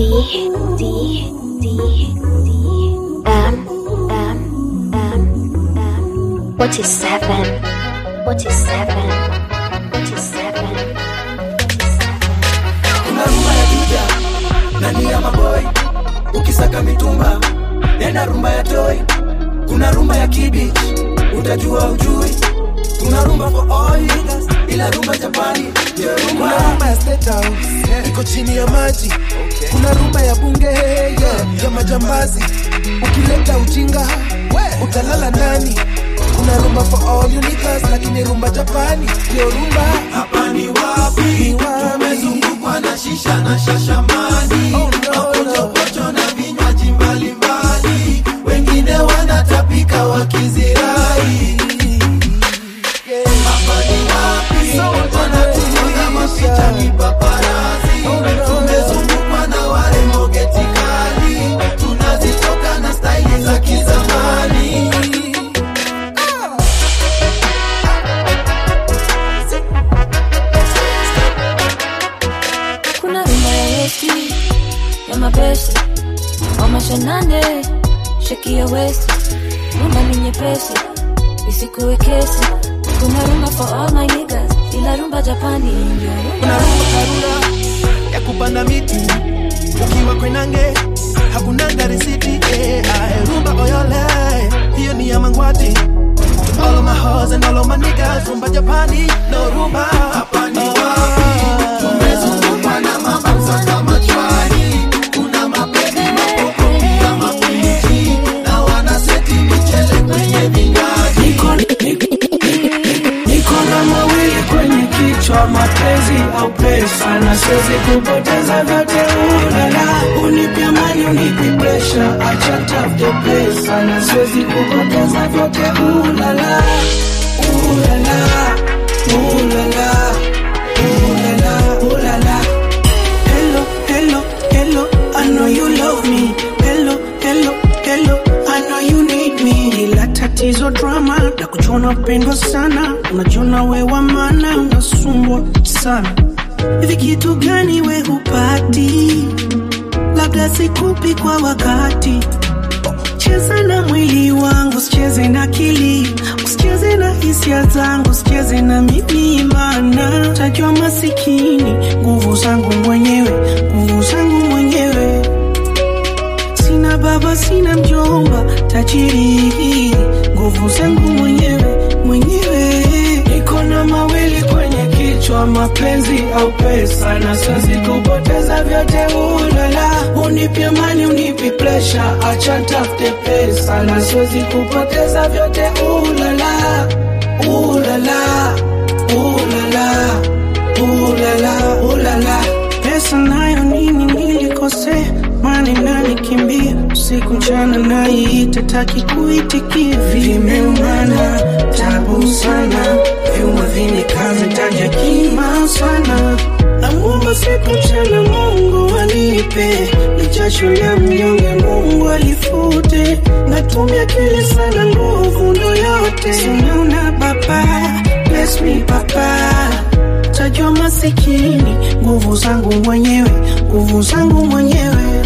D D D M M M M forty seven forty seven forty seven kuna rumba ya juja nani ya maboy ukisaka mitumba nenda rumba ya toy kuna rumba ya kibich utajua ujui kuna rumba for all niggas, ila rumba japani ndio rumba kuna rumba ya State House iko chini ya maji kuna rumba ya bunge yeah, ya majambazi ukileta ujinga utalala nani kuna rumba for all you niggas, lakini rumba japani ndio rumba hapa ni wapi tumezungukwa na shisha na shashamani mapochopocho na vinywaji mbalimbali wengine wanatapika wakizirai hapa ni wapi wanatumoga mapicha kipaparazi tumezungukwa na warembo getikali tunazitoka na staili za kizamani kuna rumba ya westi ya mapesa wamashanane sheki ya westi rumba ni nyepesi isikuwe kesi kuna rumba for all my niggas ila rumba japani ndio kuna rumba karura ya kupanda miti ukiwa kwenange hakunanga risiti eh, ae, rumba oyole hiyo ni ya mangwati To all of my hoes and all of my niggas rumba japani no rumba hapa ni wapi tumezungukwa na mabanza kama chwari kuna mapedi mapoko pia mapichi na wanaseti michele kwenye vinywaji niko na mawili kwenye kichwa mapenzi au pesa na siwezi kupoteza vyote ulala unipe amani unipe presha acha tafute pesa na siwezi kupoteza vyote ulala ulala ulala ulala ulala hello hello hello I know you love me hello hello hello I know you need me ila tatizo drama na kuchona pendwa sana unajiona we wa maana unasumbwa sana hivi kitu gani we hupati labda sikupi kwa wakati cheza na mwili wangu usicheze na akili usicheze na hisia zangu usicheze na mimi mana tajwa masikini nguvu zangu mwenyewe nguvu zangu mwenyewe sina baba sina mjomba tajiri nguvu zangu mwenyewe mwenyewe niko na mawili kwenye kichwa mapenzi au pesa na siwezi kupoteza vyote ulala unipe amani unipe presha acha tafute pesa na siwezi kupoteza vyote ulala ulala ulala ulala ulala pesa nayo nini nilikosea mani nani kimbia usiku mchana naiita taki kuitikia vimeumana tabu sana vyuma vinekaza taja kima sana namuomba siku mchana mungu anipe ni jasho la mnyonge mungu alifute natumia kili sana nguvu ndo yote sinaona baba bless me papa tajwa masikini nguvu zangu mwenyewe nguvu zangu mwenyewe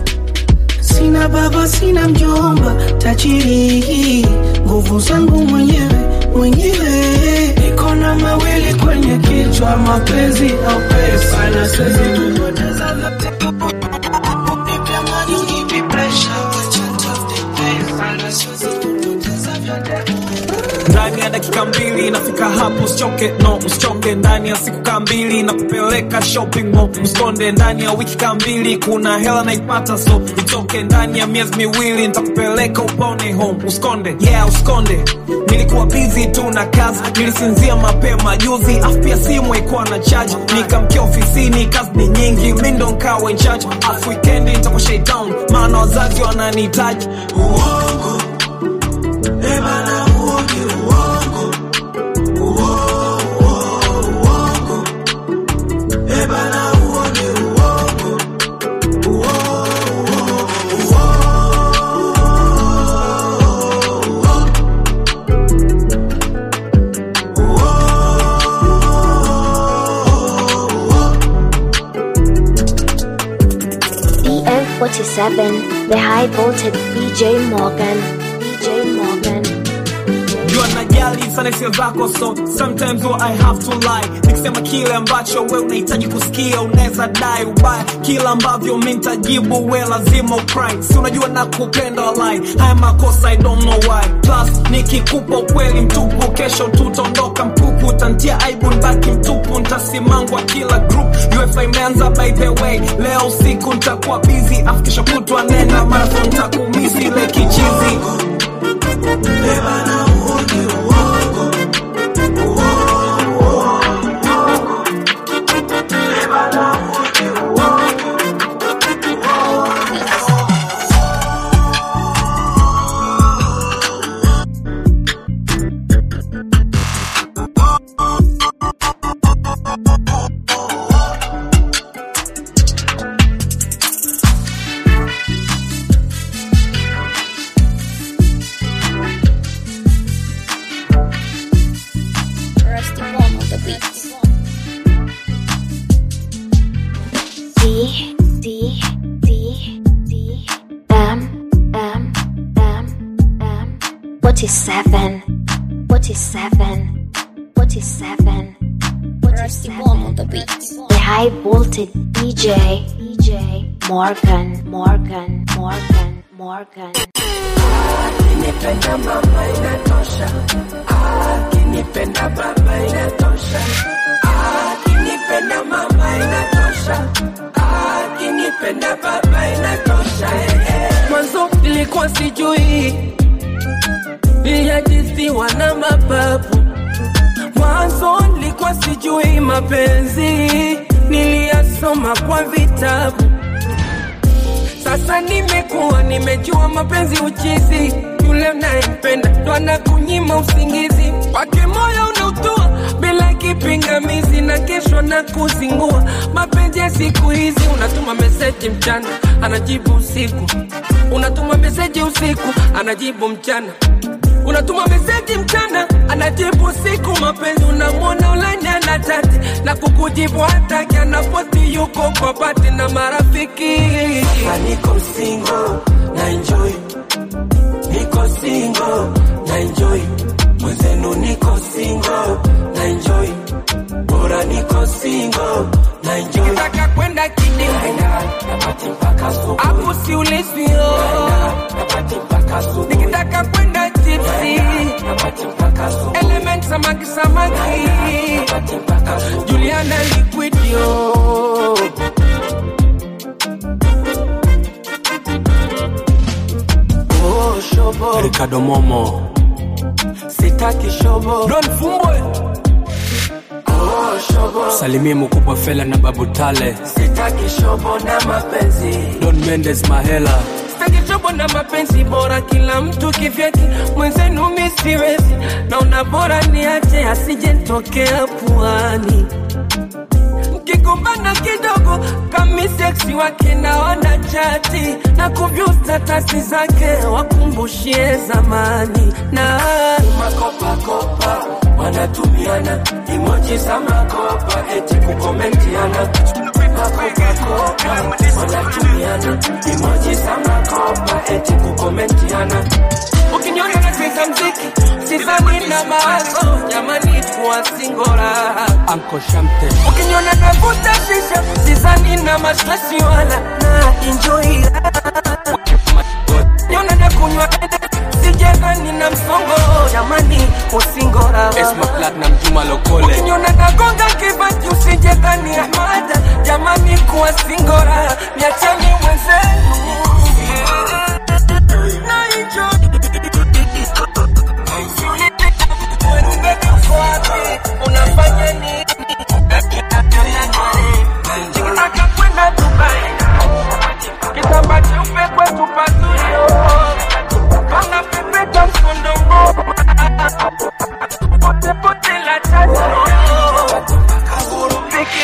sina baba sina mjomba tajiri nguvu zangu mwenyewe mwenyewe niko na mawili kwenye kichwa mapenzi au pesa na siwezi kupoteza vyote Unipe amani, unipe pressure, acha nitafute pesa na siwezi kupoteza vyote ndani ya dakika mbili nafika hapo usichoke no usichoke ndani ya siku kaa mbili na kupeleka shopping mall mskonde ndani ya wiki kaa mbili kuna hela naipata so itoke ndani ya miezi miwili nitakupeleka upone home uskonde yeah uskonde nilikuwa busy tu na kazi nilisinzia mapema juzi afu pia simu haikuwa na charge nikamkia ofisini kazi ni nyingi mi ndo nkawa in charge afu weekend nitakuwa shaitown maana wazazi wananihitaji uongo eh bana huo ni uongo Uo, uo, uongo eh bana huo ni uongo Uo, uo, D 47, the high voltage DJ Morgan. DJ Morgan. jua najali sana hisia zako so sometimes what I have to lie nikisema kile ambacho we unahitaji kusikia unaweza dai ubaya kila ambavyo mi ntajibu we lazima ukry si unajua na kupenda walai haya makosa I don't know why plus nikikupa ukweli mtupu kesho tutaondoka mpupu utantia aibu nbaki mtupu ntasimangwa kila group ufa imeanza by the way leo usiku ntakuwa busy afu kesho kutwa nena marathon ntakumisi ile kichizi Rusty Bomb on the beats. D D D D M M M M. What is seven? What is seven? What is seven? What is seven? on the beats. The high voltage DJ DJ Morgan Morgan Morgan Morgan. Akinipenda mama inatosha, akinipenda baba inatosha, akinipenda mama inatosha, akinipenda baba inatosha. eh, eh. Mwanzo nilikuwa sijui niliajisiwa na mapapu, mwanzo nilikuwa sijui mapenzi, niliyasoma kwa vitabu sasa nimekuwa nimejua mapenzi uchizi, yule unayempenda ndo anakunyima usingizi, wake moyo unautua bila kipingamizi, na kesho na kuzingua. Mapenzi ya siku hizi, unatuma meseji mchana, anajibu usiku, unatuma meseji usiku, anajibu mchana unatuma meseji mchana anajibu siku mapenzi unamwona ulani ana chati na kukujibu hataki anaposti yuko kwa pati na marafiki Sasa niko single na enjoy niko single na enjoy mwenzenu niko single na enjoy bora niko single na enjoy nikitaka kwenda kidi napati mpaka asubuhi hapo siulizwi napati mpaka asubuhi nikitaka kwenda tipsi napati mpaka asubuhi element samaki samaki napati mpaka asubuhi Juliana liquidio Oh, shobo Ricardo Momo sitaki shobo Don Fumbwe Oh, shobo Salimie mkubwa Fela na Babu Tale sitaki shobo na mapenzi Don Mendes Mahela sitaki shobo na mapenzi bora kila mtu kivyake mwenzenu mi siwezi naona bora niache asije ntokea puani mkigombana kidogo kami seksi wake naona chati na kuvyu statasi zake wakumbushie zamani na makopakopa wanatumiana imoji za makopa eti kukomentiana makopakopa wanatumiana imoji za makopa eti kukomentiana ukiniona nacheza mziki sizani na mawazo jamani kuwa singora Anko Shamte ukiniona navuta shisha sizani na mastresi wala na enjoy niona na kunywa sijezani na msongo jamani usingora Esma Platinum Juma Lokole ukiniona nagonga kibati usijezani ahmada jamani kuwa singora niacheni mwenzenu na enjoy unafanya nini nikitaka kwenda Dubai kitamba cheupe kwetu pazuri pana pepeta mkondongo pote pote la tatu kurupiki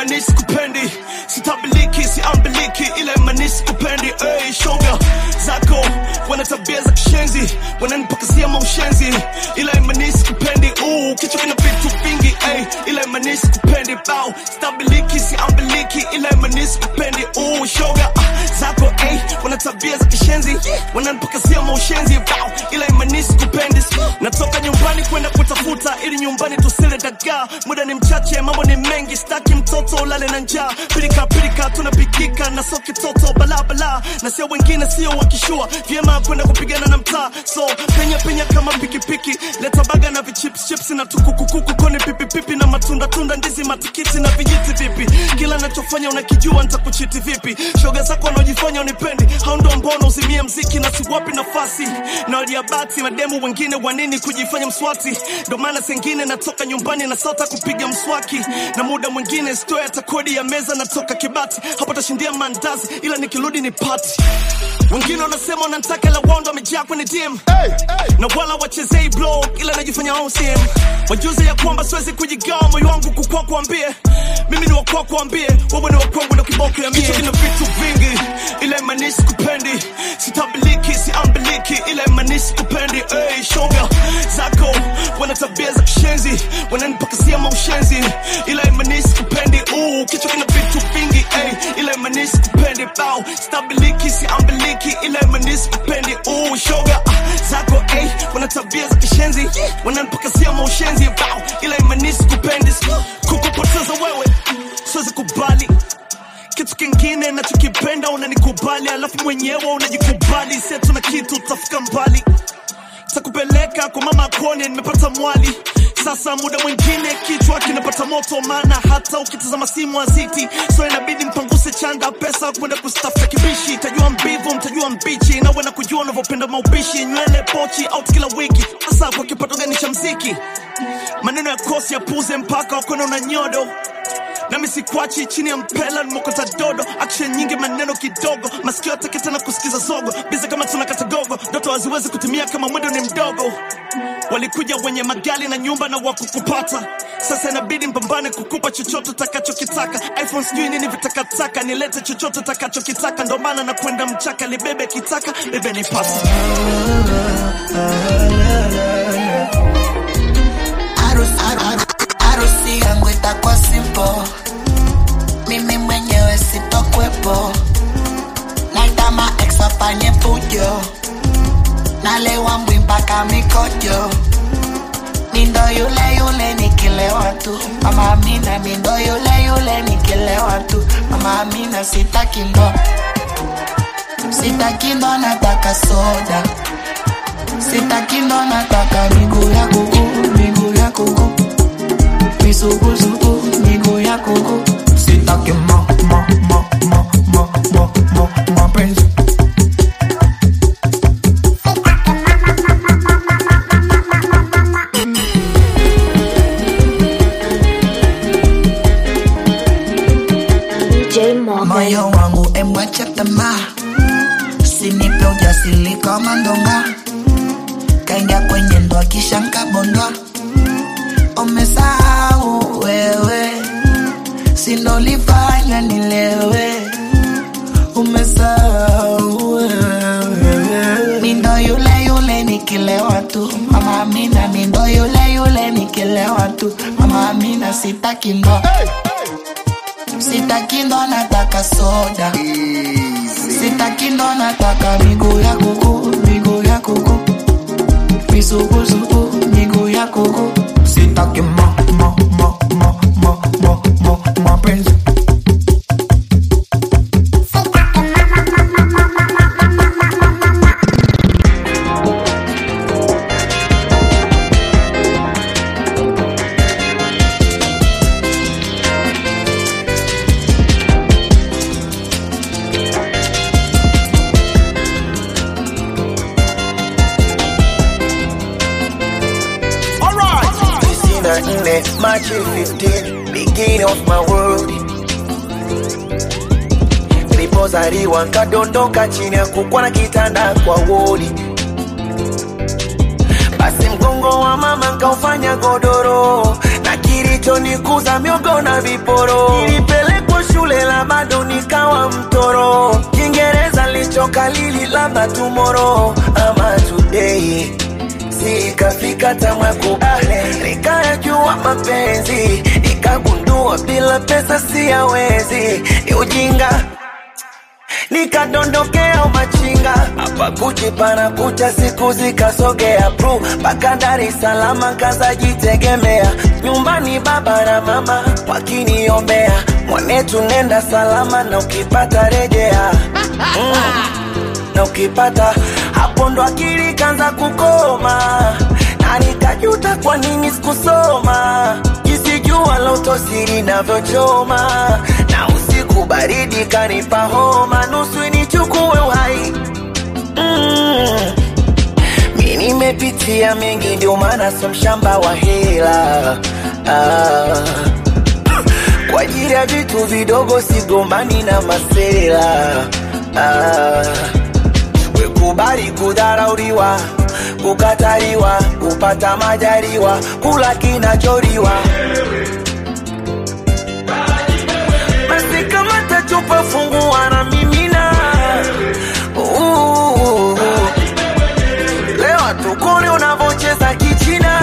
manisi kupendi sitabiliki siambiliki ile manisi kupendi hey, shoga zako wana tabia za kishenzi wananipakazia maushenzi ile manisi kupendi uu kichwa kina vitu vingi hey, ile manisi kupendi bao stabiliki siambiliki ile manisi kupendi uu shoga ah, zako hey, wana tabia za kishenzi wananipakazia maushenzi bao ile manisi kupendi natoka nyumbani kwenda kutafuta ili nyumbani tusile dagaa muda ni mchache mambo ni mengi staki mtoto ulale na njaa pilika pilika tunapikika na so kitoto balabala na sio wengine sio wakishua vyema kwenda kupigana na mtaa so penya penya kama pikipiki leta baga na vichips chips na tukukukuku koni pipipipi na matunda tunda ndizi matikiti na vijiti vipi kila nachofanya unakijua nitakuchiti vipi shoga zako wanaojifanya unipendi hao ndo mbona uzimie mziki na siwapi nafasi na waliabati mademu wengine wanini kujifanya mswati ndo maana sengine natoka nyumbani na sota kupiga mswaki na muda mwingine stoya hata kodi ya meza natoka kibati hapo tashindia mandazi ila nikirudi ni pati wengine wanasema wanantaka la wando wamejaa kwenye dm na wala wachezei blog ila najifanya OCM wajuze ya kwamba siwezi kujigawa moyo wangu kukwa kuambie mimi ni wakwa kuambie wewe ni wakwangu na kiboko ya mie Kichwa kina vitu vingi ila imanisi kupendi sitabiliki siambiliki ila imanisi kupendi hey, shoga zako wana tabia za kishenzi wananipakazia maushenzi ila imanisi kupendi uu kichwa kina vitu vingi hey, ila imanisi kupendi bao stabiliki siambiliki ila imanisi kupendi uu shoga ah, zako hey, wana tabia za kishenzi wananipakazia maushenzi bao ila imanisi kupendi kukupoteza wewe siwezi kubali kitu kingine nachokipenda unanikubali alafu mwenyewe unajikubali setu na kitu utafika mbali takupeleka kwa mama kone nimepata mwali sasa muda mwingine kichwa kinapata moto maana hata ukitazama simu aziti so inabidi mpanguse chanda pesa kwenda kustafuta kibishi tajua mbivu mtajua mbichi nawe na kujua unavyopenda maupishi nywele pochi out kila wiki hasa kwa kipato gani cha mziki maneno ya kosi ya puze mpaka wakona una nyodo nami sikwachi chini ya mpela nimokota dodo action nyingi maneno kidogo masikio yatake tena kusikiza zogo biza kama tuna katagogo ndoto haziwezi kutumia kama mwendo ni mdogo walikuja wenye magali na nyumba na wakukupata sasa inabidi mpambane kukupa chochote takachokitaka iphone sijui nini vitakataka nilete chochote takachokitaka ndo maana na kwenda mchaka libebe kitaka bebe nipasa Harusi- haru- harusi yangu itakuwa simple mimi mwenyewe sitokwepo naitama ex afanye fujo nalewa mbwi mpaka mikojo mindo yule yule nikilewa tu mama amina mindo yule yule nikilewa tu mama amina sitaki ndo sitaki ndo nataka soda sitaki ndo nataka miguu ya kuku miguu ya kuku misugusugu miguu ya kuku sitaki ma ma ma ma ma ma ma mapenzi DJ Morgan. moyo wangu emwacha tamaa sinipe ujasiri kama ndonga kaingia kwenye ndoa kisha nkabondwa umesahau wewe sinolifanya nilewe umesahau wewe mindo yule yule nikilewa tu mama amina mindo yule yule nikilewa tu mama amina sitaki ndo sitaki ndo nataka soda sitaki ndo nataka miguu ya kuku miguu ya kuku misugusugu miguu ya kuku sitaki ma ma ma ma ma ma ma mapenzi Sina nne Machi 15 beginning of my world nilipozaliwa nkadondoka chini ya kukwa na kitanda kwa wodi basi mgongo wa mama nkaufanya godoro na na kilichonikuza miogo na viporo. Nilipelekwa shule la bado nikawa mtoro, Kiingereza lichokalili labda tomorrow ama today sikafika tamwakubale nikayajua mapenzi nikagundua bila pesa siyawezi ni ujinga nikadondokea umachinga hapa kuchipana kucha siku zikasogea pru mpaka Dar es Salaam kazajitegemea nyumbani baba na mama wakiniombea mwanetu nenda salama na ukipata rejea mm na ukipata hapo ndo akili kanza kukoma na nikajuta kwa nini sikusoma jinsi jua la utosiri navyochoma na usiku baridi kanipa homa nusu nichukue uhai mm. mi nimepitia mengi ndio maana so mshamba wa hela ah. kwa ajili ya vitu vidogo sigombani na masela ah kubali kudharauliwa, kukataliwa, kupata majaliwa, kula kinacholiwa. Basi kama tachupa fungua na mimina Uh, leo tukone unavyocheza kichina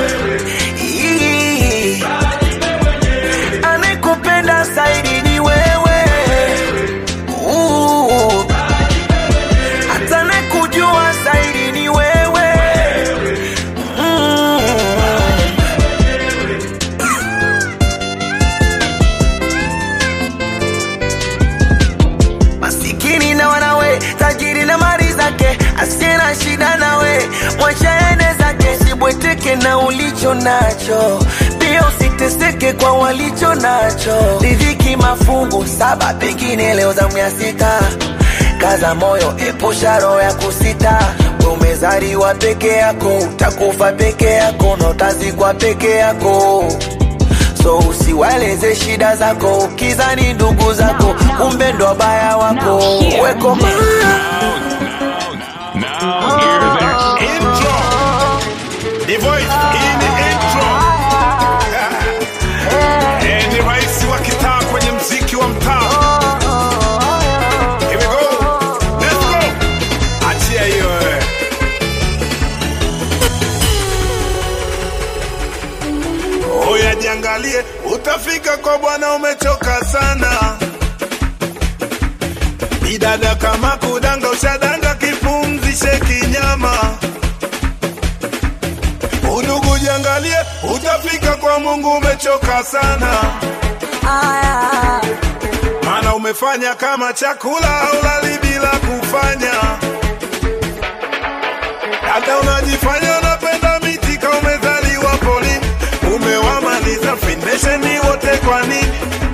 Ii, anayekupenda zaidi ni wewe Uh, hata nakujua zaidi ni wewe mm. masikini na wanawe tajiri na mali zake asiye na shida nawe mwachaene zake sibweteke na ulicho nacho pia usiteseke kwa walicho nacho riziki mafungu saba pengine leo zamu ya sita kaza moyo epusha roho ya kusita We umezaliwa peke yako utakufa peke yako na utazikwa peke yako so usiwaeleze shida zako ukizani ndugu zako kumbe ndo wabaya wako weko Now hear this intro. The voice in the intro. Eh, ni rais wa kitaa kwenye mziki wa mtaa. Here we go. Let's go. Achia hiyo eh. Oya jiangalie, utafika kwa bwana umechoka sana. Bidada kama kudanga ushadanga kipumzishe kinyama. Udugu jiangalie, utafika kwa Mungu umechoka sana. Maana umefanya kama chakula ulali bila kufanya. Hata unajifanya unapenda miti kama umezaliwa polini. Umewamaliza finesheni wote kwa nini?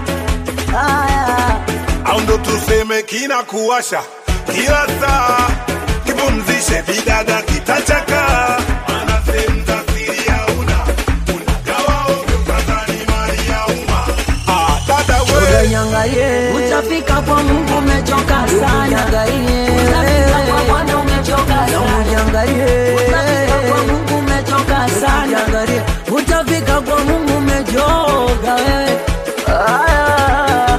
au ndo tuseme kina kuwasha kila saa, kipumzishe bidada kitachaka. Maana sehemu za siri hauna, unagawa ovyo kadhani mali ya umma. Ah, dada we Ujangalie, utafika kwa Mungu umechoka sana. Utafika kwa Bwana umechoka sana. Ujangalie, utafika kwa Mungu umechoka sana. Ujangalie, utafika kwa Mungu umechoka wewe. Aya,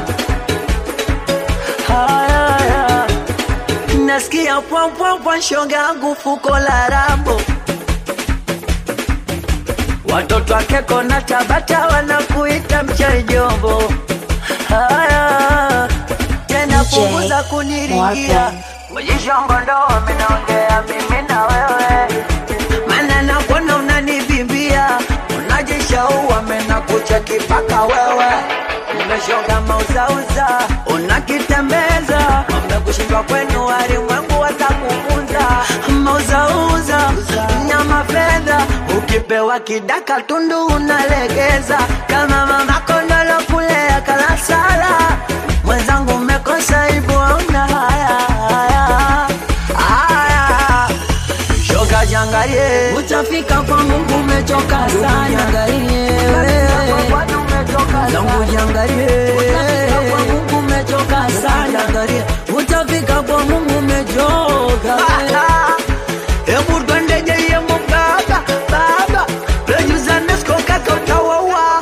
aya, nasikia pwa pwa pwa shoga yangu fuko la rambo watoto wake kona Tabata wanakuita mchaijombo. Haya tena DJ punguza kuniringia Morgan. Mjishongo ndo wamenongea mimi na wewe, maana nakuona unanivimbia, unajishaua mena kucha kipaka wewe umeshoga mauzauza, unakitembeza wamekushindwa kwenu, walimwengu watakufunza mauzauza nyama fedha, ukipewa kidaka tundu unalegeza, kama mama kondolo kulea kalasala mwenzangu umekosa hivyo una haya haya haya shoga jangalie utafika kwa Mungu umechoka sana jangalie zangu jangalie utafika kwa Mungu umechoka sana jangalie utafika kwa Mungu umechoka hebu twende jeye mbaba baba producer Nesco kaka utawaua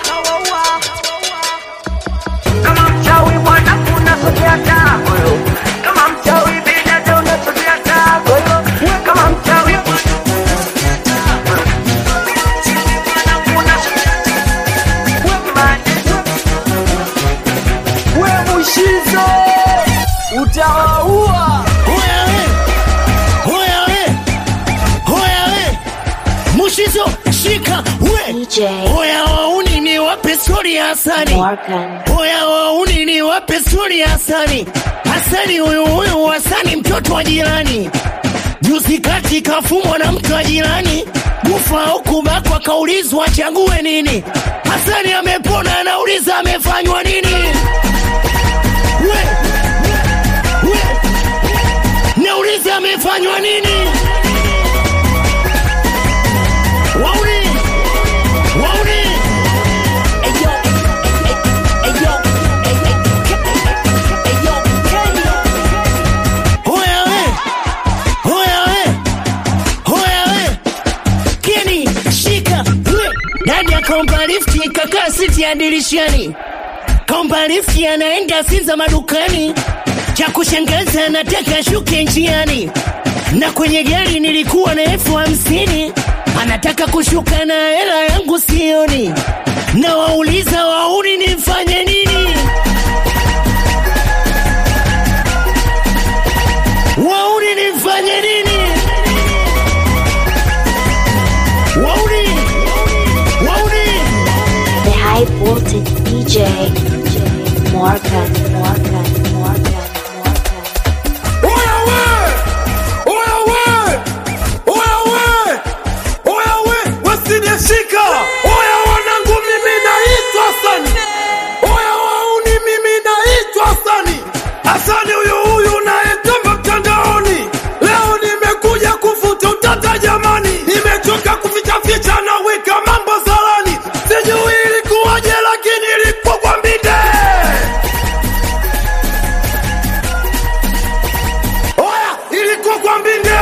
utawaua Hoya we, hoya we, hoya we, Mushizo shika we, DJ hoya wauni ni wape stori ya Hasani, Morgan. hoya wauni ni wape stori ya Hasani. Hasani huyu huyu Hasani mtoto wa jirani, juzi kati kafumwa na mtu wa jirani, kufa au kubakwa, kaulizwa achague nini. Hasani amepona, anauliza amefanywa nini? We, we, nauliza amefanywa nini? Wauni, wauni, hoya we, hoya we, hoya we, Keni shika we, dadi akaomba lifti kakaa siti ya dirishani, kaomba lifti anaenda Sinza madukani, cha kushangaza anataka shuke njiani, na kwenye gari nilikuwa na elfu hamsini anataka kushuka na hela yangu sioni, na wauliza wauni nimfanye nini? Wauni nimfanye nini? Wauni, wauni, The high voltage DJ Morgan, Morgan, Morgan, Morgan. Oya we! Oya we! Oya we! Oya we! Wasinishika! Oya wanangu mimi naitwa Hasani. Oya wauni mimi naitwa Hasani. Hasani huyu huyu nayetomba mtandaoni. Leo nimekuja kufuta utata jamani. Nimechoka kuficha ficha na weka mambo salani. Sijui ilikuwaje lakini ilikuwa kwa mbinde. Oya, ilikuwa kwa mbinde.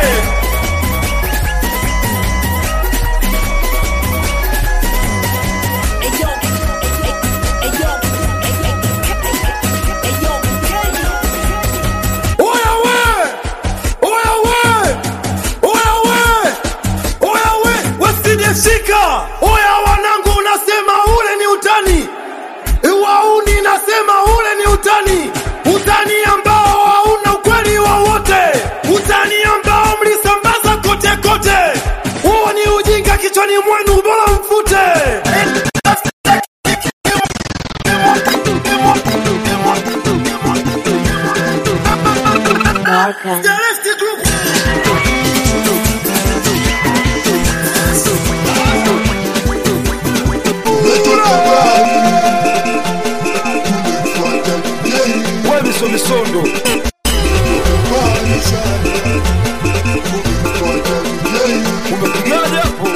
Oya we! Oya we! Oya we! Oya we! Wasinishika! Oya wanangu unasema ule ni utani. Wauni nasema ule ni utani. Utani ambao hauna ukweli wowote. Utani ambao mlisambaza kote kote. Huo ni ujinga kichwani mwenu bora mfute. Morgan. Wewe miso misondo. Umepigaje hapo?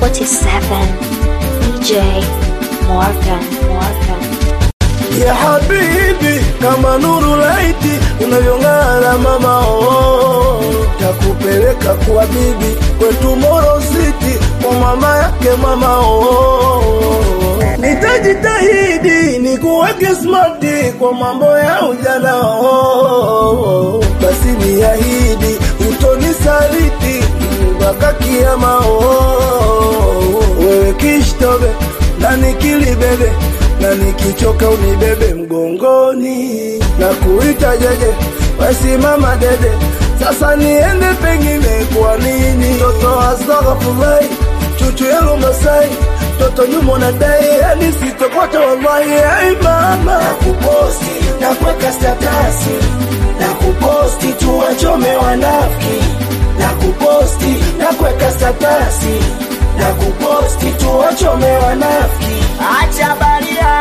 47 DJ Morgan Morgan ya habibi kama nuru laiti unavyong'ara mama oh, takupeleka kwa bibi kwetu Moro City kwa mama yake mama oh, nitajitahidi nikuweke smarti kwa mambo ya ujana oh, basi niahidi utonisaliti mpaka kiama oh, wewe kishtobe na nikilibebe na nikichoka unibebe mgongoni na kuita jeje wesimama dede sasa niende pengine kwa nini toto astaghfirullah chuchu yangu masai toto nyuma nadai yani sitokocha wallahi ai mama nakuposti na kuweka statasi na kuposti tuwachome wanafiki na kuposti na kuweka statasi na kuposti tuwachome wanafiki acha baria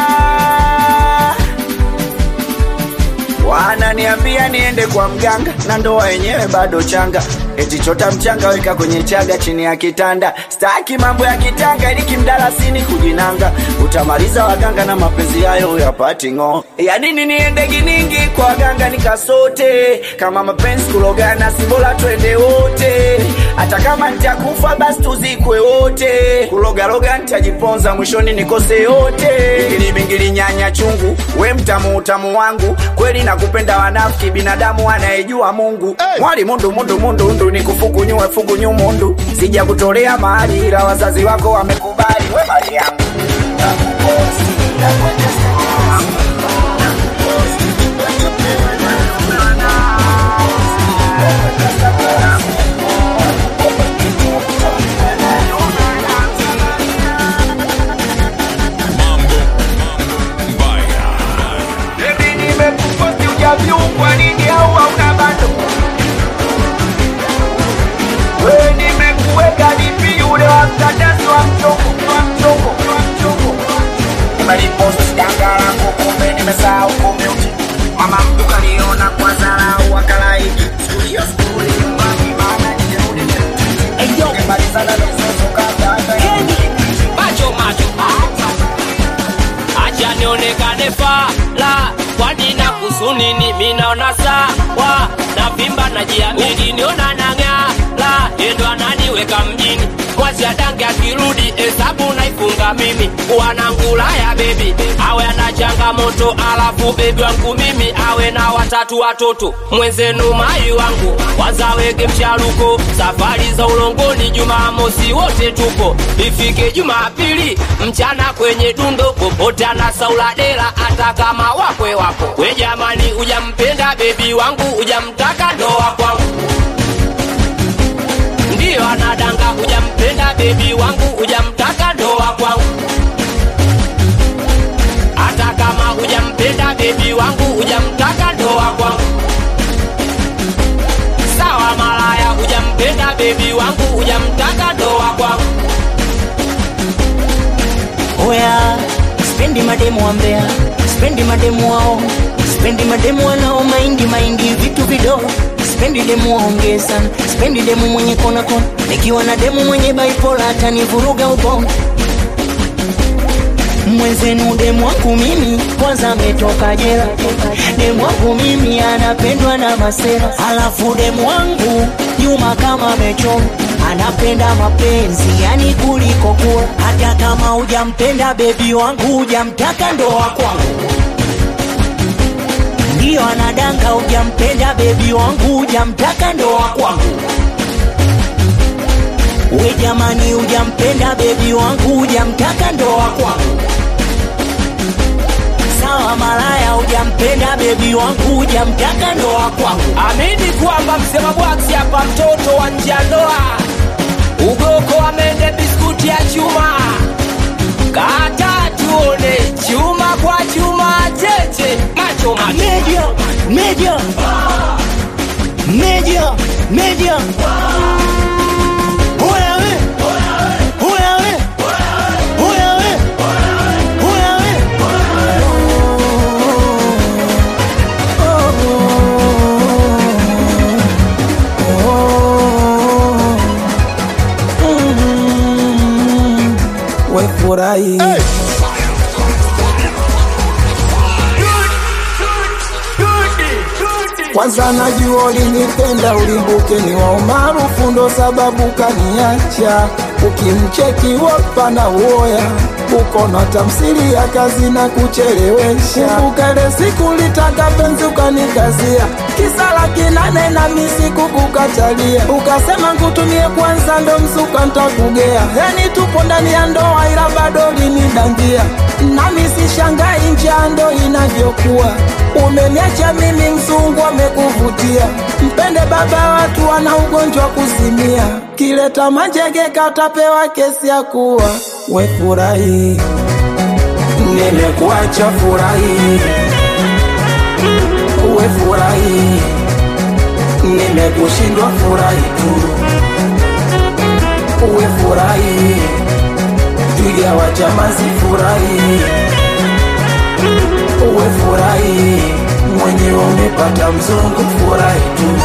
wananiambia niende kwa mganga na ndoa yenyewe bado changa eti chota mchanga weka kwenye chaga chini ya kitanda staki mambo ya kitanga ili kimdalasini kujinanga utamaliza waganga na mapenzi yayo yapati ng'o ya nini niende giningi kwa waganga nikasote kama mapenzi kulogana si bora twende wote hata kama nitakufa basi tuzikwe wote kulogaloga nitajiponza mwishoni nikose yote bingili bingili nyanya chungu we mtamu utamu wangu kweli nakupenda wanafiki binadamu anayejua mungu mwali mundu mundu mundu ndu nikufukunyue fukunyu mundu sija kutolea mahali ila wazazi wako wamekubali we mali yangu Baby, nimekuposti hujaviungwa nini au hauna bado? We nimekuweka DP yule wa mtandao wa mchongo wa mchongo wa mchongo. Nimeliposti danga langu kumbe nimesahau kumute. Mama mtu kaniona kwa dharau akalaiki. Siku hiyo skuli nyumbani maana nilirudi tena. Nimemalizana na mzozo kabla hata ya macho macho acha nionekane fala kwani na kusunini minaona sawa na vimba na jiamini niona nang'ala endo ananiweka mjini kwanzia dange akirudi hesabu naifunga mimi wanangulaya bebi awe ana changamoto alafu bebi wangu mimi awe na watatu watoto mwenzenu mai wangu wazawege mcharuko safari za ulongoni jumamosi wote tupo ifike jumapili mchana kwenye dundo popote anasaula dela hata kama wakwe wapo we jamani ujampenda bebi wangu ujamtaka ndoa kwangu ndiyo anadanga ujampenda bebi wangu ujamtaka ndoa kwangu hata kama ujampenda bebi wangu ujamtaka ndoa kwangu sawa malaya ujampenda bebi wangu ujamtaka ndoa kwangu oya spendi mademu wa mbea spendi mademu wao spendi mademu wanao maindi maindi vitu vidogo spendi demu waongee sana spendi demu mwenye kona kona nikiwa na demu mwenye baipola atanivuruga ubongo mwenzenu demu wangu mimi kwanza ametoka jela demu wangu mimi anapendwa na masera alafu demu wangu nyuma kama amechoma anapenda mapenzi yani kuliko kula hata kama hujampenda bebi wangu hujamtaka ndoa kwangu ndiyo anadanga hujampenda bebi wangu hujamtaka ndoa kwangu we jamani hujampenda bebi wangu hujamtaka ndoa kwangu sawa malaya hujampenda bebi wangu hujamtaka ndoa kwangu amini kwamba msema bwaksi hapa mtoto wa nje ya ndoa ugoko amende biskuti ya chuma kata tuone chuma kwa chuma cheche macho macho media media media media Oya we Oya we Oya we Oya we furahi kwanza najua ulinipenda ulimbuke ni wa umaarufu ndo sababu kaniacha ukimcheki wapa na uoya uko na tamsiri ya kazi na kuchelewesha ukale siku litaka penzi ukanikazia kisa laki nane na misiku kukatalia ukasema nkutumie kwanza ndo msuka ntakugea yani tupo ndani ya ndoa ila bado linidangia nami sishangai njaa ndo inavyokuwa umeniacha mimi mzungu amekuvutia mpende baba watu wana ugonjwa kuzimia kileta manjege katapewa kesi ya kuwa we furahi nimekuacha furahi we furahi nimekushindwa furahi tu we furahi twiga wa chamazi furahi uwe furahi mwenyewe umepata mzungu furahi tu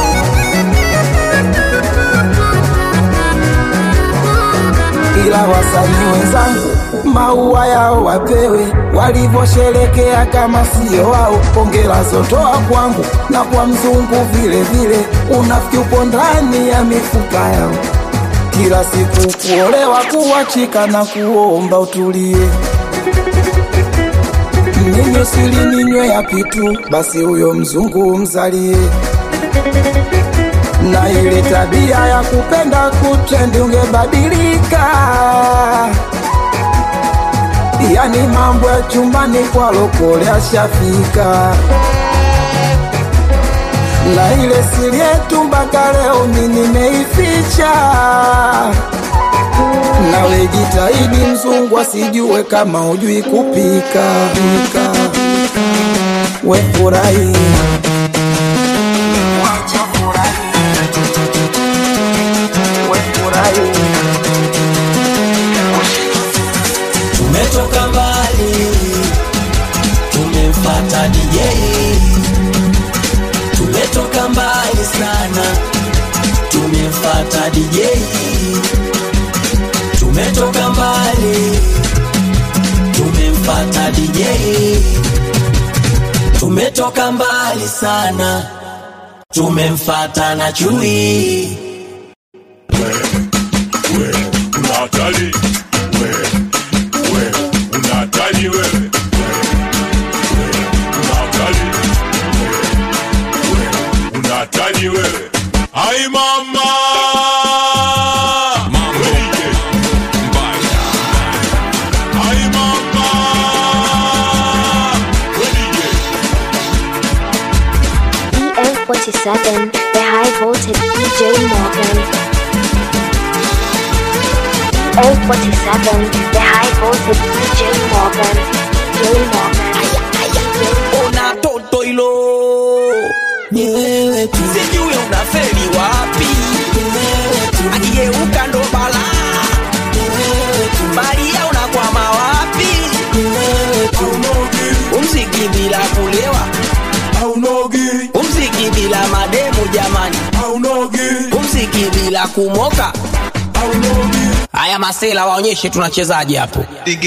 ila wasanii wenzangu maua yao wapewe walivyosherekea kama sio wao pongela zotoa kwangu na kwa mzungu vile vile unafiki upo ndani ya mifupa yao kila siku kuolewa kuwachika na kuomba utulie mnyinyi sili ninywe yapi tu basi huyo mzungu mzalie na ile tabia ya kupenda kutrendi ungebadilika yani mambo ya chumbani kwa lokole ashafika na ile siri yetu mpaka leo mi nimeificha nawe jitahidi mzungu asijue kama hujui kupika pika. we furahi we furahi tumetoka mbali tumemfata DJ tumetoka mbali sana tumemfata DJ tumetoka mbali tumemfata DJ tumetoka mbali sana tumemfata na chui una hatari we we una hatari wewe We, we, una hatari We, we, una hatari wewe ai mama Welige. ai mama Welige. EM47, the high voltage DJ Morgan. EM47, the high voltage DJ Morgan. DJ Morgan. una toto ilo ni wewe tu sijui unafeli wapi akigeuka ndo bala baria unakwama wapi umziki bila kulewa umziki bila mademu jamani umziki bila kumoka haya masela waonyeshe tunachezaje hapo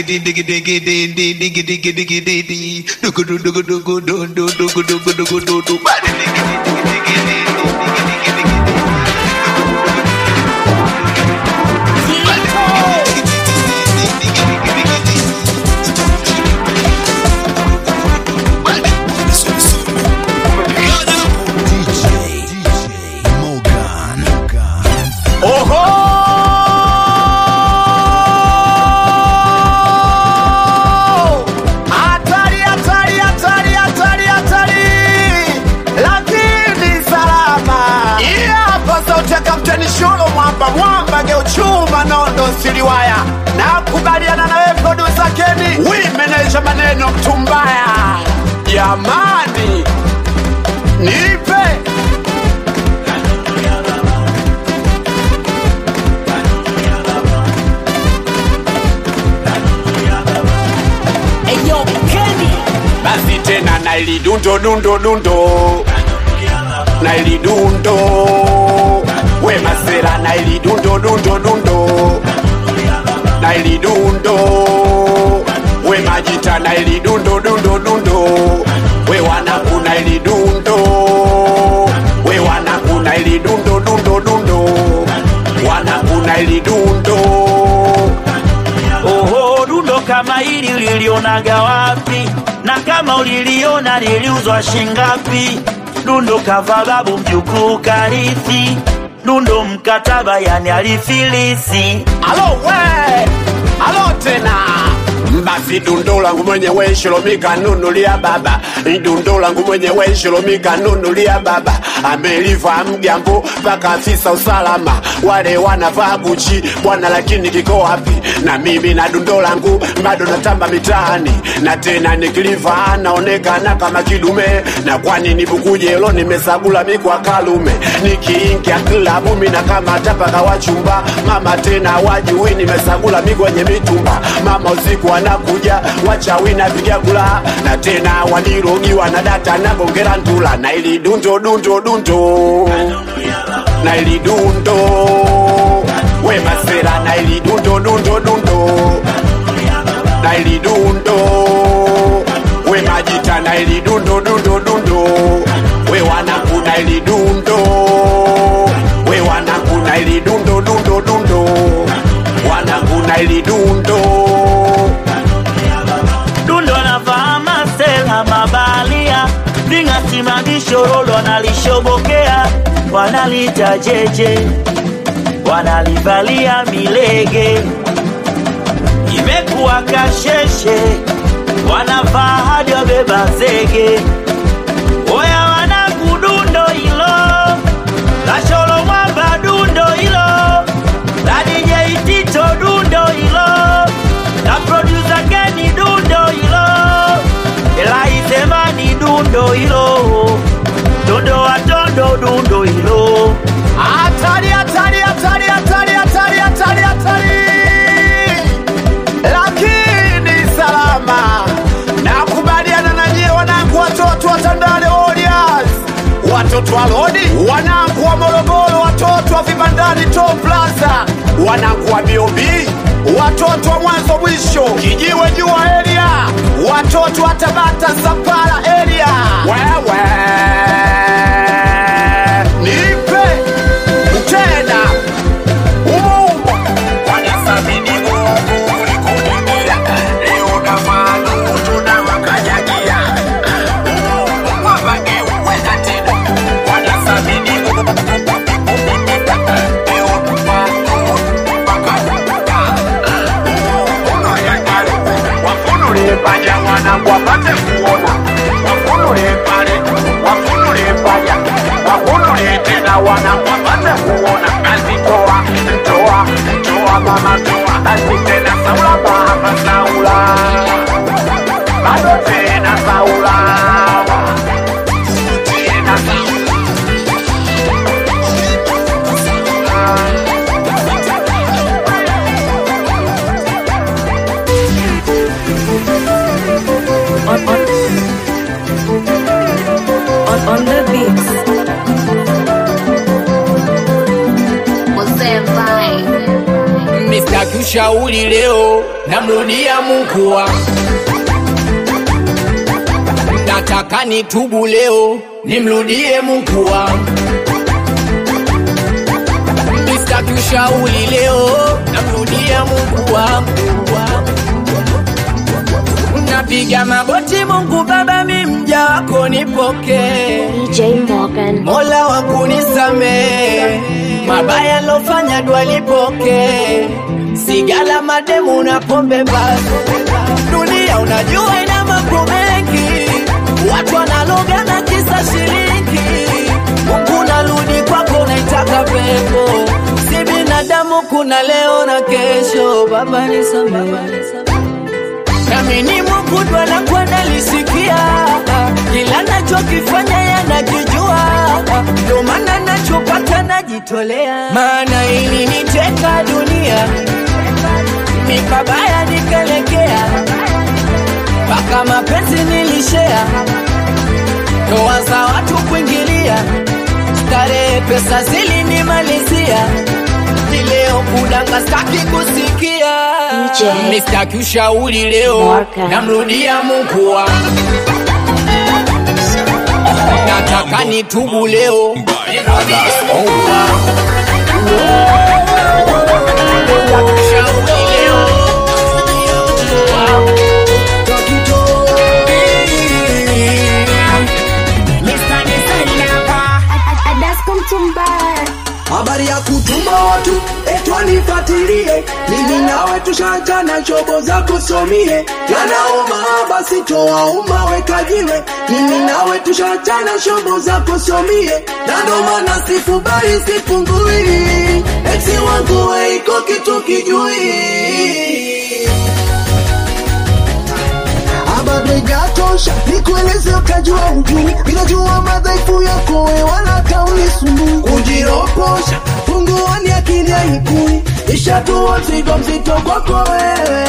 Hatari, hatari, hatari, hatari, hatari, lakini salama. Hii hapa sauti ya Kapteni Sholo Mwamba, Mwamba geuchuma nondo siliwaya. Nakubaliana na wewe producer Kenny, wimenaisha maneno mtumbaya. Jamani, nipe Eyo, Kenny. basi tena na ili dundo dundo dundo na ili dundo we masera na ili dundo dundo dundo na ili dundo ulilionaga wapi na kama uliliona liliuzwa shingapi dundo kava babu mjukuu karithi dundo mkataba yani alifilisi alo we alo tena basi dundo langu mwenyewe shilomika nunulia baba dundo langu mwenyewe shilomika nunulia baba ameliva mgambo mpaka afisa usalama wale wanavaa buchi bwana lakini kiko wapi na mimi na dundo langu bado natamba mitaani na tena nikiliva naonekana kama kidume na kwani nibukujelo nimesagula mikwa kalume nikiingia klabu mina kama tapaka wachumba mama tena wajui nimesagula mikwenye mitumba mama usiku wanakuja wachawi napiga kula na tena walirogiwa na data nagongera ntula na ili dundo dundo dundo na ili dundo we masera na ili dundo dundo dundo na ili dundo we majita na ili dundo dundo dundo we wanaku na ili dundo we wanaku na ili dundo dundo dundo wanaku na ili dundo dundo navaa masela mabalia vingasimamishorolo wanalishobokea wanalita jeje wanalivalia milege imekuwa kasheshe wanavaa hadi wabeba zege oya wanakudundo hilo lasholo mwamba dundo hilo la DJ Tito dundo hilo na producer Kenny dundo hilo elaisemani dundo hilo dondo watondo dundo hilo hatari hatari hatari hatari hatari hatari hatari lakini salama nakubaliana na nyie wanangu watoto wa Tandale Warriors watoto wa Lodi wanangu wa Morogoro watoto wa Vibandani Top Plaza wanangu wa BOB watoto wa mwanzo mwisho kijiwe jua area watoto wa Tabata Zapala area wewe nipe tena umumo wanathamini Mungu kuliko dunia. Leo na maana tunawakanyagia. Umumo wapageukwenda tena. Wanathamini Mungu Leo na maana wakavuka. Umumo wayang'ara. Wafunule panya wanangu wapate kuona wafunule pale wafunule panya wafunule tena wanangu wapate kuona basi toa toa toa mama toa basi tena saula mama saula bado tena saula tena on, on, on, on the beats. Mr. Kushauri leo namrudia Mungu wangu, nataka nitubu leo nimrudie Mungu wangu. Mr. Kushauri leo namrudia Mungu wangu, napiga magoti Mungu Baba, mi mja wako nipokee. DJ Morgan. Mola wangu nisamee, mabaya lofanya dua lipokee. Sigala mademu na pombe basi, dunia unajua ina mambo mengi, watu wanaloga na kisa shilingi. Mungu narudi kwako, naitaka pepo, si binadamu, kuna leo na kesho. Baba nisamee nami ni Mungu ndo anakuwa nalisikia kila nachokifanya yanakijua, ndo maana nachopata najitolea, maana ili niteka dunia mikabaya nikelekea, mpaka mapenzi nilishea, ndoa za watu kuingilia, starehe pesa zilinimalizia, ni leo kudanga staki kusikia DJ. Mr. Kushauri leo Morgan. namrudia Mungu wangu, nataka nitubu leo nirudie Mungu wangu. Mr. Kushauri leo namrudia Mungu wangu. tu etwanifatilie mimi nawe tushachana shobo za kusomie yanauma basi toa uma wekajiwe mimi nawe tushachana shobo za kusomie na ndo maana sifubali sipungui eti wangu weiko kitu kijui bado ijatosha nikueleze ukajua ujui inajua madhaifu yako we wala kaunisumbui kujiroposha punguani akili haikui ishatua mzigo mzito kwako wewe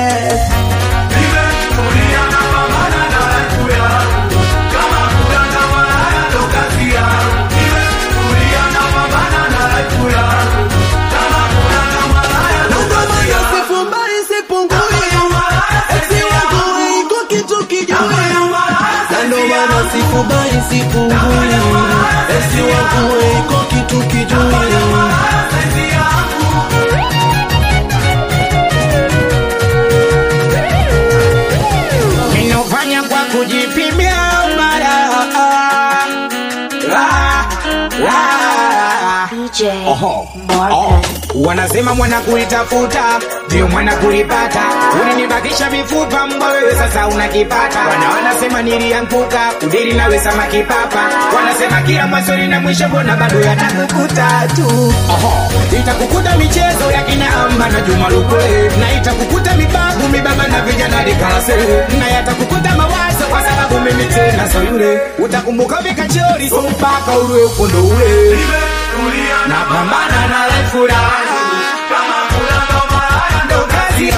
Sifumbai, sipungui. Eti wangu iko kitu kijui. Na ndo maana sifumbai, sipungui. Eti wangu iko kitu kijui. Ninofanya kwa kujipimia mara la, la. Oho. Oh. Wanasema mwana kuitafuta ndio mwana kuipata, ulinibakisha mifupa mbwa wewe sasa unakipata. Wana wanasema nilianguka udiri nawe samaki papa, wanasema kila mwanzo lina mwisho, mbona bado yatakukuta tu. Oho. Itakukuta michezo ya kina Amba na Juma Lukwe, na itakukuta mibabu mibaba na vijana likalase, na yatakukuta mawazo kwa sababu mimi tena so yule, utakumbuka vikachori so mpaka ule ukondo ule napambana na life raha kama kula ngoma ndo kazi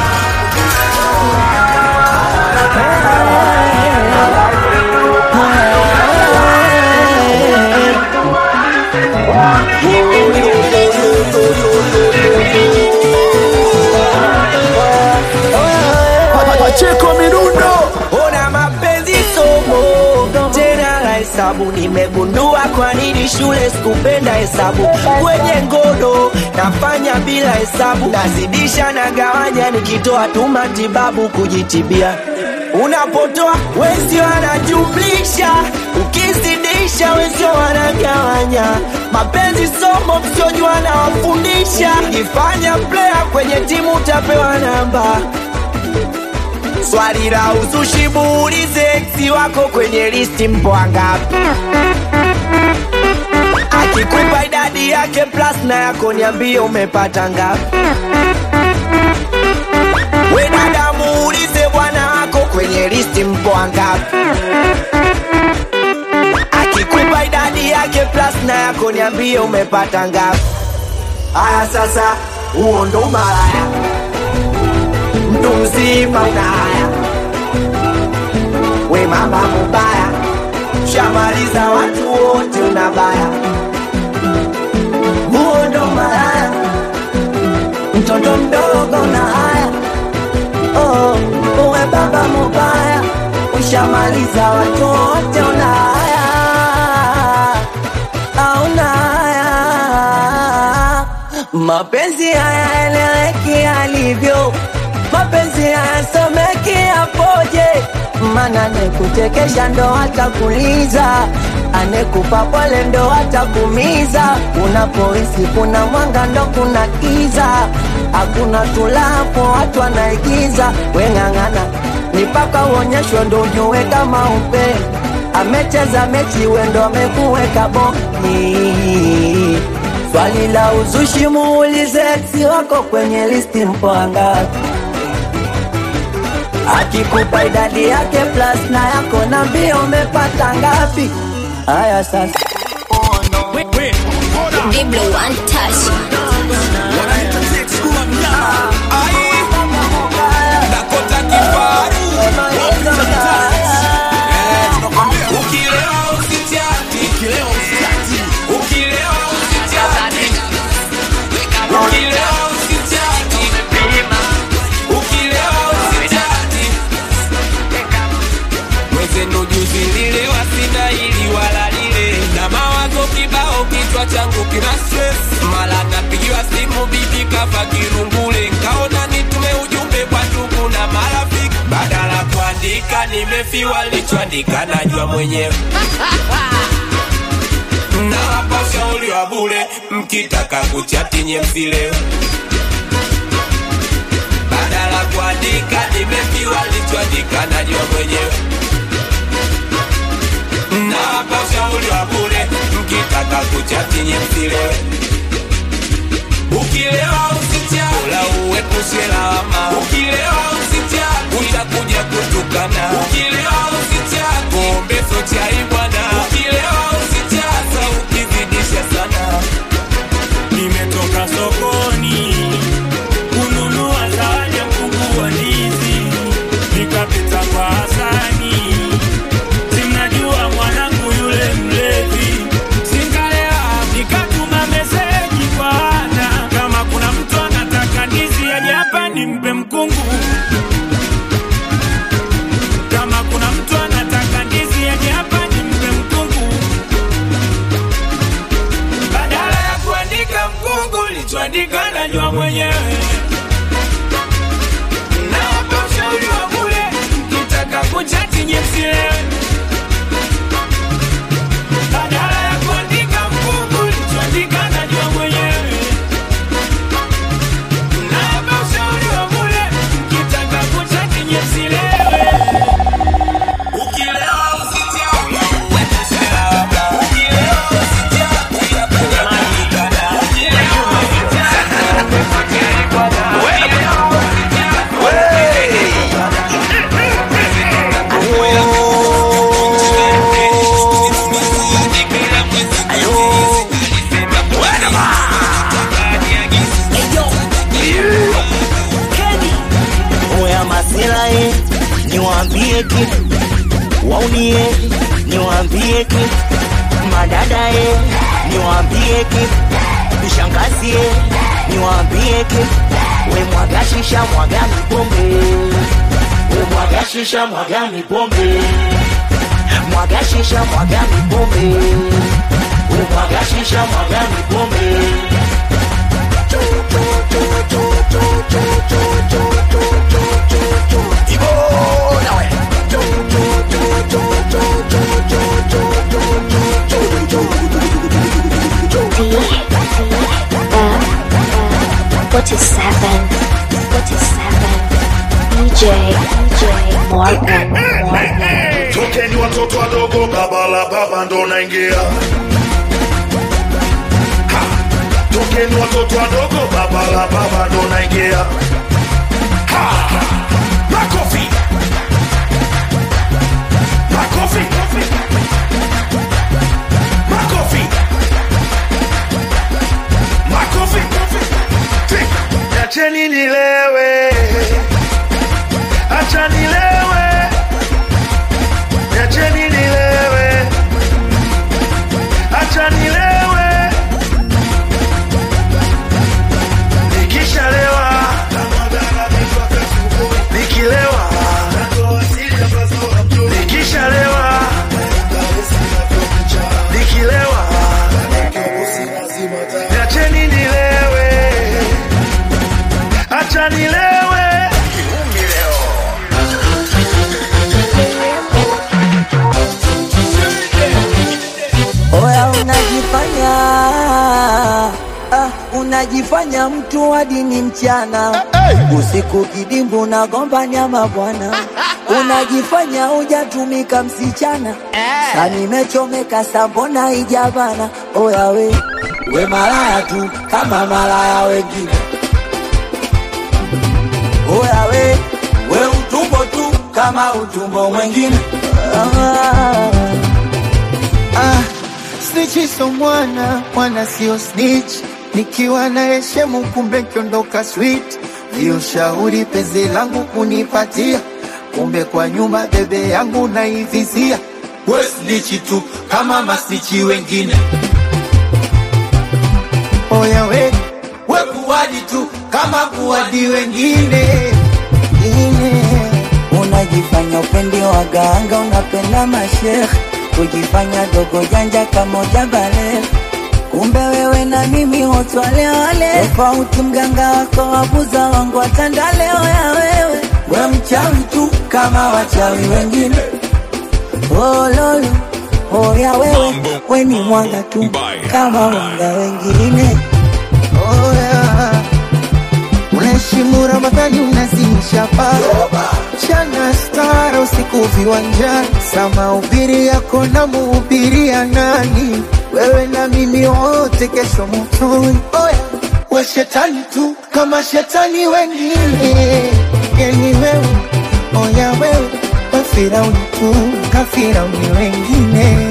Pacheko mirundo ona mapenzi somo tena la hesabu nimegundua kwa nini shule sikupenda hesabu kwenye ngono nafanya bila hesabu nazidisha na gawanya nikitoa tu matibabu kujitibia unapotoa wezi wanajumlisha ukizidisha wezi wanagawanya mapenzi somo msiojua nawafundisha ifanya player kwenye timu utapewa namba Swali la uzushi muulize eksi wako kwenye listi mpo wangapi? Akikupa idadi yake plus na yako niambie umepata ngapi? We dada muulize bwana wako kwenye listi mpo wangapi? Akikupa idadi yake plus na yako niambie umepata ngapi? Aya sasa, huo ndo malaya mtu mzima una haya, we mama mubaya, shamaliza watu wote unabaya, huo ndo malaya, mtoto mdogo na haya, oh, uwe baba mubaya, ushamaliza watu wote una haya, auna haya, mapenzi hayaeleweki alivyo mapenzi hayasomeki apoje, mana nekuchekesha ndo atakuliza, anekupa pole ndo atakumiza. Unapohisi kuna mwanga ndo kuna kiza, hakuna tulapo watu wanaigiza. Weng'ang'ana ni mpaka uonyeshwe ndo ujue kama upe amecheza mechi wendo amekuweka boni. Swali la uzushi muulize ex wako kwenye listi mpo wangapi? akikupa idadi yake plus na yako na mbio umepata ngapi? Haya sasa Diblo one touch. mwezenu juzi nililewa sina ili wala lile na mawazo kibao kichwa changu kina stress mala napigiwa simu bibi kafa kirungule nkaona nitume ujumbe kwa ndugu na marafiki badala kuandika nimefiwa lichoandika najua mwenyewe nawapa ushauri wa bure bure mkitaka kuchati nye msilewe badala kuandika nimepiwa lichoandika najua mwenyewe nawapa ushauri wa bure mkitaka kuchati nye msilewe ukilewa usichati la uepushe lawama ukilewa usichati utakuja kutukana ukilewa usichati pombe so chai bwana ukilewa usichati sa ukizidisha sana nimetoka sokoni kununua zawadi ya mkungu wa ndizi nikapita kwa Hasani simnajua mwanangu yule mlevi singalewa nikatuma meseji kwa Ana kama kuna mtu anataka ndizi aje hapa nimpe mkungu kama kuna mtu anataka ndizi aje hapa nimpe mkungu badala ya kuandika mkungu lichoandika najua mwenyewe nawapa ushauri wa bure mkitaka kuchati nyesilewe badala ya kuandika mkungu lichoandika najua mwenyewe nawapa ushauri wa bure mkitaka kuchati nyesilewe ukilewa usichati uepushe lawama ukilewa usichati oya masilae niwaambie kitu waunie niwaambie kitu madadae niwaambie kitu vishangazie niwaambie kitu we mwaga shisha mwaga mipombe we mwaga shisha mwaga mipombe mwaga shisha mwaga mipombe we mwaga shisha mwaga mipombe Forty-seven, forty-seven. DJ, DJ Morgan, Morgan. tokeni watoto wadogo baba la baba ndo naingia Ha! tokeni watoto wadogo baba la baba ndo naingia Ha! makofi makofi makofi makofi acheni nilewe acha nilewe Niacheni nilewe, acha nilewe. Nikishalewa, nikilewa, nikishalewa, nikilewa, niacheni nilewe, acha nilewe. Kiumi leo. Oya unajifanya ah, unajifanya mtu wa dini mchana usiku kidimbu nagomba nyama bwana unajifanya hujatumika msichana sa nimechomeka sambona ijabana oya we we malaya tu kama malaya wengine oya we we utumbo tu kama utumbo mwengine ah. Ah, snitch so mwana mwana sio snitch, nikiwa na heshemu kumbe kiondoka sweet. Hiyo shauri penzi langu kunipatia, kumbe kwa nyuma bebe yangu naivizia. We snitch tu kama masnichi wengine. Oya we, we kuwadi tu kama kuwadi wengine. Ine, unajifanya upendi waganga, unapenda mashekh, kujifanya dogo janja kama ujabale. Kumbe wewe na mimi wote wale wale, tofauti mganga wako wabuza wangu watandale. Oya wewe, we mchawi tu kama wachawi wengine. Oh lolo, Oya wewe, we ni mwanga tu kama wanga wengine. Oya, unaheshimu Ramadhani, unazimisha paa chana stara usiku viwanjani, sama ubiri yako na muhubiria nani? Wewe na mimi wote kesho motoni. Oya, we shetani tu kama shetani wengine, yani wewe, oya wewe, we Firauni tu kafirauni wengine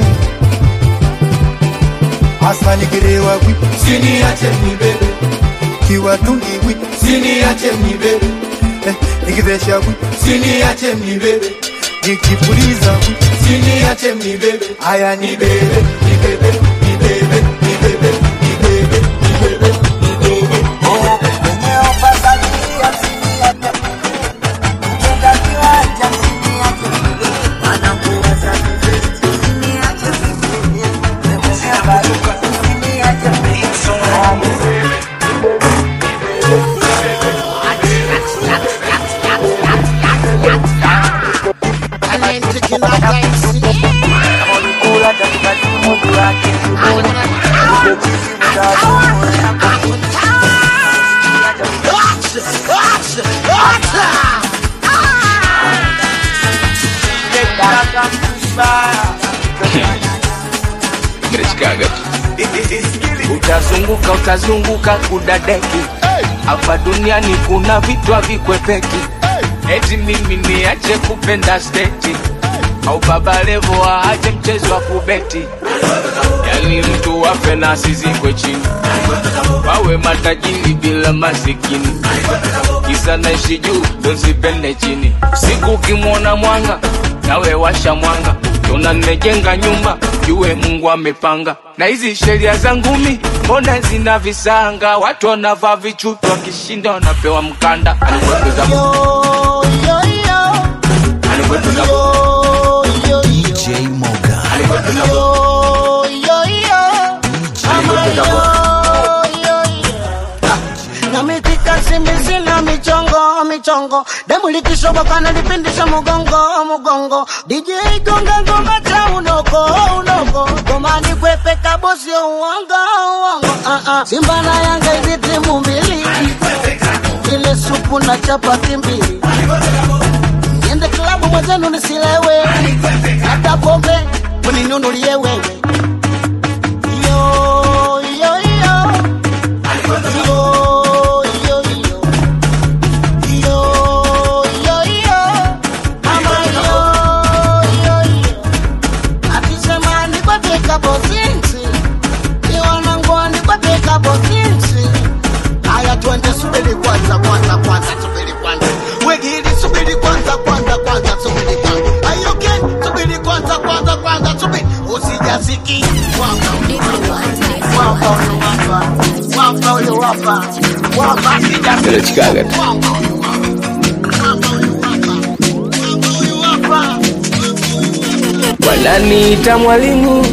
Asmani kirewa wi Siniache nibebe Kiwa tungi wi Siniache nibebe eh, Nikivesha wi Siniache nibebe Nikipuliza wi Siniache nibebe Aya nibebe Nibebe Nibebe Nibebe Nibebe Nibebe Nibebe utazunguka utazunguka kudadeki hapa duniani kuna vitu havikwepeki eti mimi niache kupenda steti au baba levo aache mchezo wa kubeti yani mtu wafe na asizikwe chini wawe matajiri bila masikini kisa naishi juu donsipende chini siku ukimwona mwanga nawe washa mwanga tona nimejenga nyumba jue mungu amepanga na hizi sheria za ngumi mbona zina visanga watu wanavaa vichutu wakishinda wanapewa mkanda Anikwepeza Mungu. Anikwepeza Mungu. DJ Moga. Anikwepeza Mungu. Anikwepeza Mungu. namitika simbizi na michongo michongo demu likishoboka nalipindisha mugongo mugongo DJ gonga ngoma cha unoko unoko gomani kwepeka bosi uongo uongo uh -uh. Simba na Yanga hizi timu mbili ile supu na chapati mbili niende klabu mwenzenu nisilewe hata pombe uninunulie wewe yo yo yo yo yo yo yo yo yo mama yo yo yo akisema nikwepeka bosinsi iwanangu nikwepeka bosinsi haya twende subiri kwanza kwanza kwanza subiri kwanza wegili subiri kwanza kwanza kwanza subiri kwanza ayoke subiri kwanza kwanza kwanza subiri usijasiki wapa wapa wapa huyo wapa wapa Ile chikaga tu. wananiita mwalimu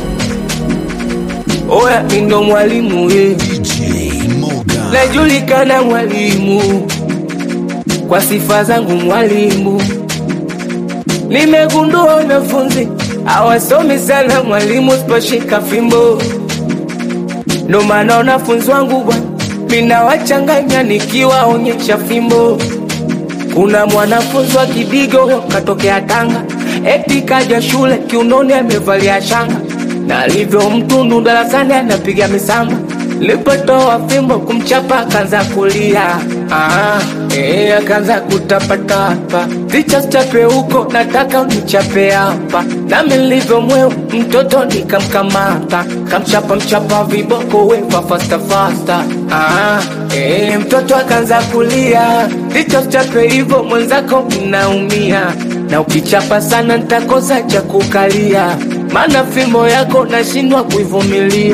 oya mindo mwalimu ye najulikana mwalimu kwa sifa zangu mwalimu nimegundua wanafunzi hawasomi sana mwalimu siposhika fimbo ndo maana wanafunzi wangu bwana minawachanganya nikiwaonyesha fimbo kuna mwanafunzi wa kidigo katokea Tanga, eti kaja shule kiunoni amevalia shanga, na alivyo mtundu darasani anapiga misamba. Lipotoa fimbo kumchapa akaanza kulia, ah, eh, akaanza kutapatapa, ticha chape huko, nataka unichape hapa. Nami nilivyo mweu mtoto nikamkamata, kamchapa mchapa viboko wefa fasta fasta, ah, eh, mtoto akaanza kulia, ticha chape hivyo mwenzako mnaumia, na ukichapa sana nitakosa cha kukalia, maana fimbo yako nashindwa kuivumilia.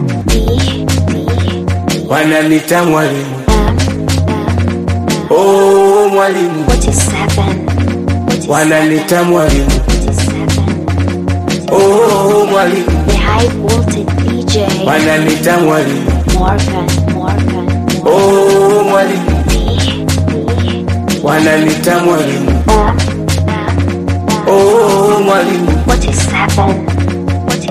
Wananita mwalimu, oh mwalimu, wananita mwalimu, oh mwalimu, wananita mwalimu, oh mwalimu, wananita mwalimu, oh mwalimu,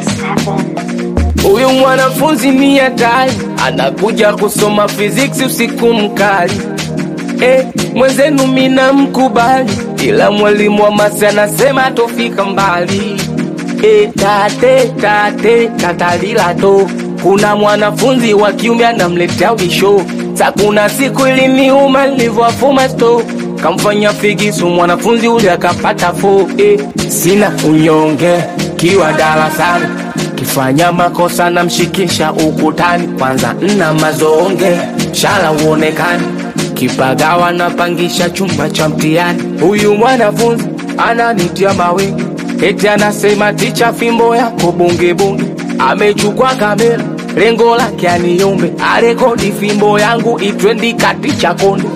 Huyu mwanafunzi ni hatari, anakuja kusoma physics usiku mkali. Eh, mwenzenu mina mkubali, ila mwalimu wa masi anasema tofika mbali. Eh, tate tate tatalila to, kuna mwanafunzi wa kiume anamletea bisho. Sa kuna siku iliniuma nilivyowafuma sto kamfanya figisu mwanafunzi ule akapata fo. Eh, sina unyonge kiwa darasani kifanya makosa namshikisha ukutani, kwanza nna mazonge shala uonekani, kipagawa napangisha chumba cha mtihani. Huyu mwanafunzi ananitia mawe, eti anasema ticha, fimbo yako bungebunge. Amechukua kamera, lengo lake aniombe arekodi fimbo yangu itwendi kati cha konde.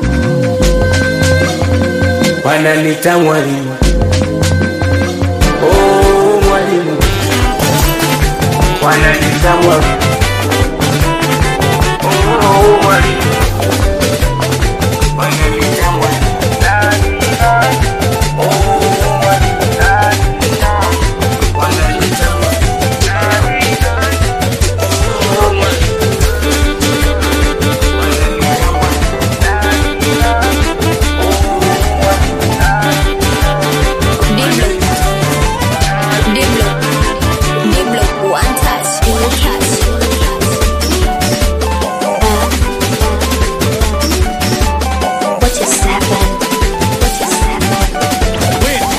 Wananita mwalimu, oh mwalimu wananita mwalimu oh mwalimu wananita mwalimu Diblo, one touch, one touch. What is seven? What is seven?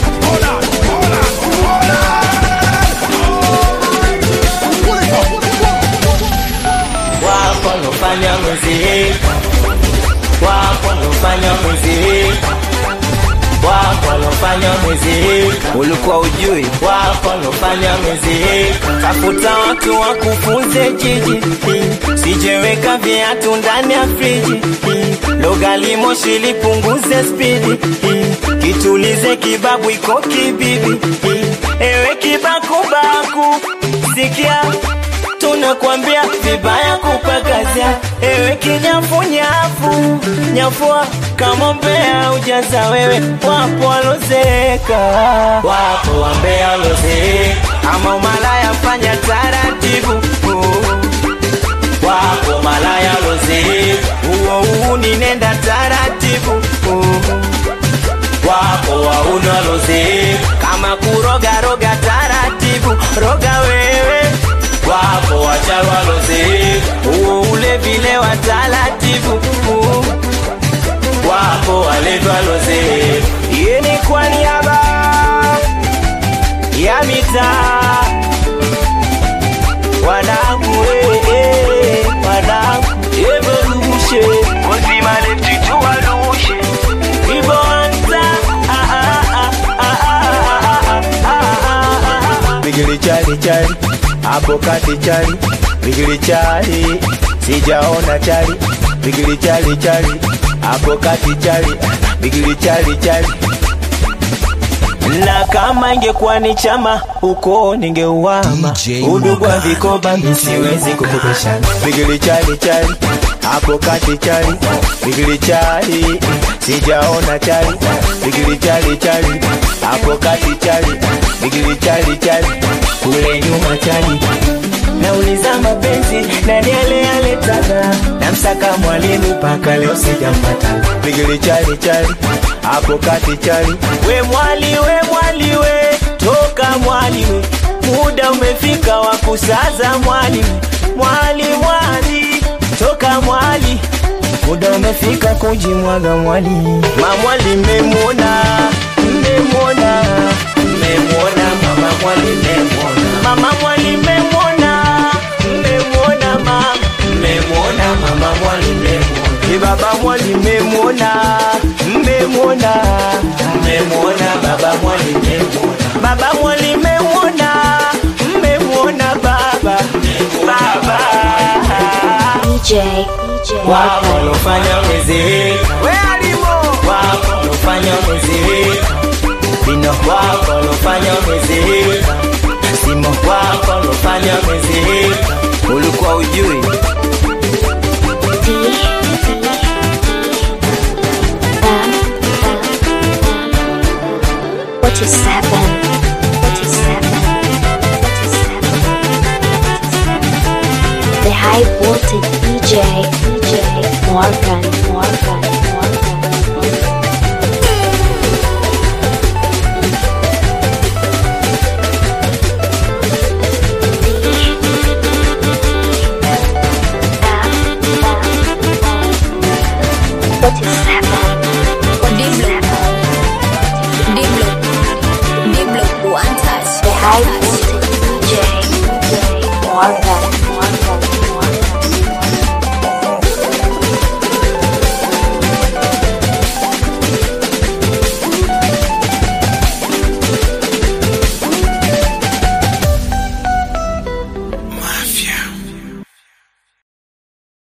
wako nofanya mwezi wako nofanya mwezi wako nofanya mwezi ulikuwa ujui wako nofanya mwezi tafuta watu wakufunze jiji sijeweka viatu ndani ya friji logali moshi lipunguze spidi kitulize kibabu iko kibibi ewe kibakubaku sikia tunakwambia vibaya kupakazia ewe kinyafunyafu nyafua kama mbea ujaza wewe wapo walozeka wapo wambea walozeka ama umalaya fanya taratibu wapo malaya lozeka uo uu ninenda taratibu wapo wauna lozeka kama kurogaroga taratibu roga wewe wapo wachalwa lozeka uo ule vile wa taratibu wapo waletwa lozeka iye ni kwa niaba ya mitaa wanangu eh, eh, wanangu evolution uzima letu tuwalushe ibonza ah, ah, ah, ah, ah, ah, ah, ah, ah. Bigili chali chali, hapo kati chali, bigili chali, sijaona chali, bigili chali chali, hapo kati chali, bigili chali chali. na kama ingekuwa ni chama huko ningeuama udugu wa vikoba misiwezi kukopeshana Bigili chali chali, hapo kati chali, bigili chali, sijaona chali, bigili chali chali, hapo kati chali, bigili chali chali, kule nyuma chali nauliza mapenzi nani aleyaletaga namsaka mwalimu mpaka leo sijampata bigili chali chali, hapo kati chali, we mwali we mwali we toka mwali we muda umefika wa kusaza mwali we mwali mwali toka mwali muda umefika kujimwaga mwali mamwali mmemwona mmemwona mmemwona mama mwali mmemwona mama mwali mmemwona mmemwona mama mmemwona mama mwali mmemwona Ni baba mwali mmemwona mmemwona mmemwona baba mwali mmemwona baba mwali mmemwona mmemwona baba baba DJ, DJ. wako lofanya mwezeweka we alimo wako lofanya mwezeweka vino wako lofanya mwezeweka simo wako lofanya mwezeweka ulikuwa ujui What is seven? What is seven? What is seven? What is seven?